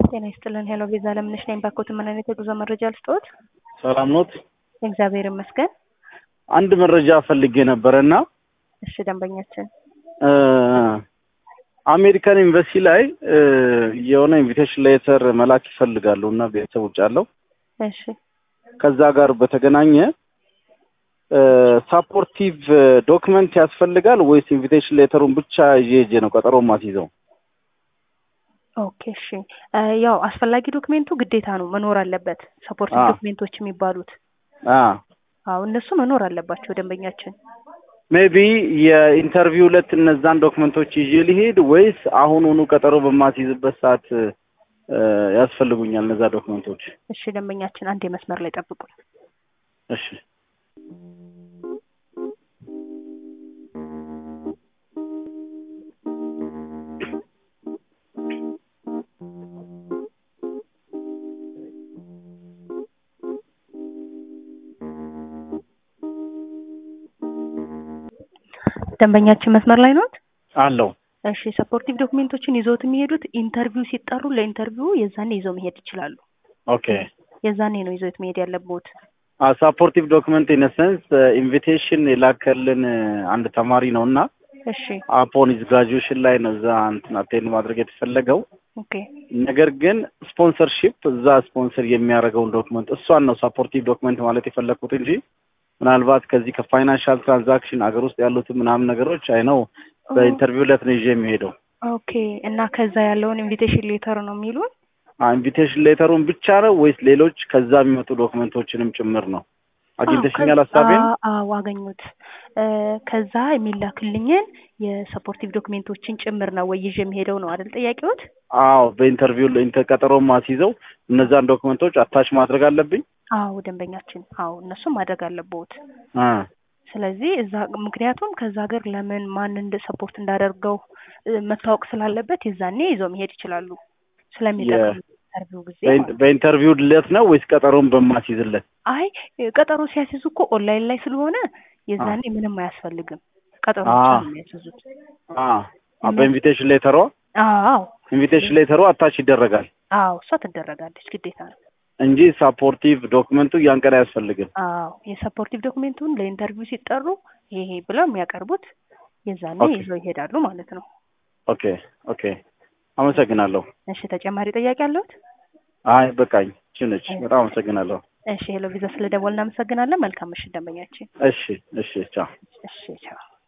ጤና ይስጥልን። ሄሎ ቤዛ ለምነሽ ነኝ። ባኮት ምን አይነት የጉዞ መረጃ ልስጥዎት? ሰላም ኖት? እግዚአብሔር ይመስገን። አንድ መረጃ ፈልጌ ነበረ እና እሺ ደንበኛችን አሜሪካን ኤምባሲ ላይ የሆነ ኢንቪቴሽን ሌተር መላክ ይፈልጋሉ እና ቤተሰብ ውጭ አለው እሺ ከዛ ጋር በተገናኘ ሳፖርቲቭ ዶክመንት ያስፈልጋል ወይስ ኢንቪቴሽን ሌተሩን ብቻ ይዤ ሄጄ ነው ቀጠሮ ማስይዘው? ኦኬ እሺ ያው አስፈላጊ ዶክሜንቱ ግዴታ ነው መኖር አለበት። ሰፖርቲቭ አዎ። ዶክሜንቶች የሚባሉት አ አዎ እነሱ መኖር አለባቸው ደንበኛችን። ሜቢ የኢንተርቪው ዕለት እነዛን ዶክመንቶች ይዤ ልሄድ ወይስ አሁኑኑ ቀጠሮ በማስይዝበት ሰዓት እ፣ ያስፈልጉኛል እነዛ ዶክመንቶች? እሺ ደንበኛችን አንድ የመስመር ላይ ጠብቁን። እሺ ደንበኛችን መስመር ላይ ኖት? አለው። እሺ ሰፖርቲቭ ዶክሜንቶችን ይዘውት የሚሄዱት ኢንተርቪው ሲጠሩ ለኢንተርቪው የዛኔ ይዘው መሄድ ይችላሉ። ኦኬ የዛኔ ነው ይዘውት መሄድ ያለብዎት። ሳፖርቲቭ ዶክመንት ኢን ሰንስ ኢንቪቴሽን የላከልን አንድ ተማሪ ነው እና እሺ አፖን ኢዝ ግራጁዌሽን ላይ ነው እዛ እንትን አቴንድ ማድረግ የተፈለገው። ኦኬ ነገር ግን ስፖንሰርሺፕ እዛ ስፖንሰር የሚያደርገውን ዶክመንት እሷን ነው ሳፖርቲቭ ዶክመንት ማለት የፈለግኩት እንጂ ምናልባት ከዚህ ከፋይናንሻል ትራንዛክሽን አገር ውስጥ ያሉትን ምናምን ነገሮች አይ ነው በኢንተርቪው ዕለት ነው ይዤ የሚሄደው። ኦኬ እና ከዛ ያለውን ኢንቪቴሽን ሌተር ነው የሚሉን? ኢንቪቴሽን ሌተሩን ብቻ ነው ወይስ ሌሎች ከዛ የሚመጡ ዶክመንቶችንም ጭምር ነው? አግኝተሽኛል አዎ፣ ሀሳቤን? ከዛ- አዎ አገኙት። እ፣ ከዛ የሚላክልኝን የሰፖርቲቭ ዶክሜንቶችን ጭምር ነው ወይ ይዤ የሚሄደው ነው አይደል ጥያቄዎት? አዎ በኢንተርቪው ኢንተር ቀጠሮ ማስይዘው እነዛን ዶክመንቶች አታች ማድረግ አለብኝ። አዎ ደንበኛችን፣ አዎ እነሱም ማድረግ አለብዎት። አ ስለዚህ እዛ ምክንያቱም ከዛ ሀገር ለምን ማን እንደ ሰፖርት እንዳደርገው እ፣ መታወቅ ስላለበት የዛኔ ይዘው መሄድ ይችላሉ። ስለሚጠቅም ኢንተርቪው ጊዜ ማለት ነው። በኢንተርቪው ዕለት ነው ወይስ ቀጠሮን በማስይዝለት? አይ ቀጠሮ ሲያስይዙ እኮ ኦንላይን ላይ ስለሆነ የዛኔ ምንም አያስፈልግም። ቀጠሮ አ ብቻ ነው የሚያስይዙት። አ አ በኢንቪቴሽን ሌተሯ አዎ ኢንቪቴሽን ሌተሯ አታች ይደረጋል አዎ እሷ ትደረጋለች ግዴታ ነው። እንጂ ሳፖርቲቭ ዶክመንቱ ያን ቀን አያስፈልግም። አዎ የሰፖርቲቭ ዶክሜንቱን ለኢንተርቪው ሲጠሩ ይሄ ብለው የሚያቀርቡት የዛኔ ኦኬ። ይዘው ይሄዳሉ ማለት ነው። ኦኬ ኦኬ፣ አመሰግናለሁ። እሺ ተጨማሪ ጥያቄ አለዎት? አይ በቃኝ፣ ችነች። በጣም አመሰግናለሁ። እሺ ሄሎ ቪዛ ስለደወል እናመሰግናለን። መልካም ምሽት ደንበኛችን። እሺ እሺ፣ ቻው። እሺ ቻው።